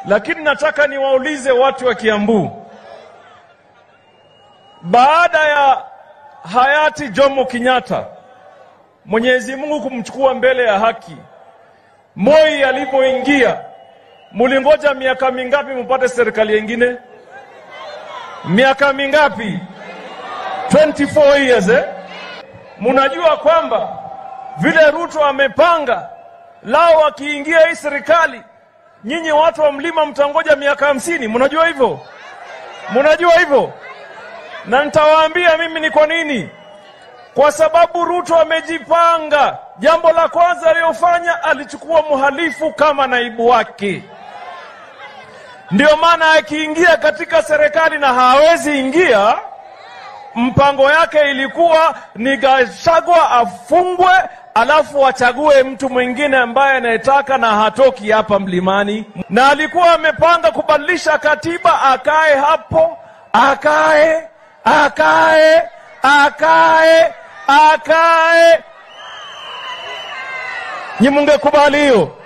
Lakini nataka niwaulize watu wa Kiambu, baada ya hayati Jomo Kenyatta, Mwenyezi Mungu kumchukua mbele ya haki, Moi alipoingia, mulingoja miaka mingapi mupate serikali yengine? Miaka mingapi? 24 years eh? Munajua kwamba vile Ruto amepanga lao, akiingia hii serikali, nyinyi watu wa mlima mtangoja miaka hamsini. Munajua hivyo? Munajua hivyo? Na nitawaambia mimi ni kwa nini. Kwa sababu Ruto amejipanga. Jambo la kwanza aliyofanya, alichukua mhalifu kama naibu wake. Ndio maana akiingia katika serikali na hawezi ingia, mpango yake ilikuwa ni Gachagua afungwe, alafu achague mtu mwingine ambaye anayetaka na hatoki hapa mlimani, na alikuwa amepanga kubadilisha katiba, akae hapo, akae akae akae akae. Nyi mungekubali hiyo?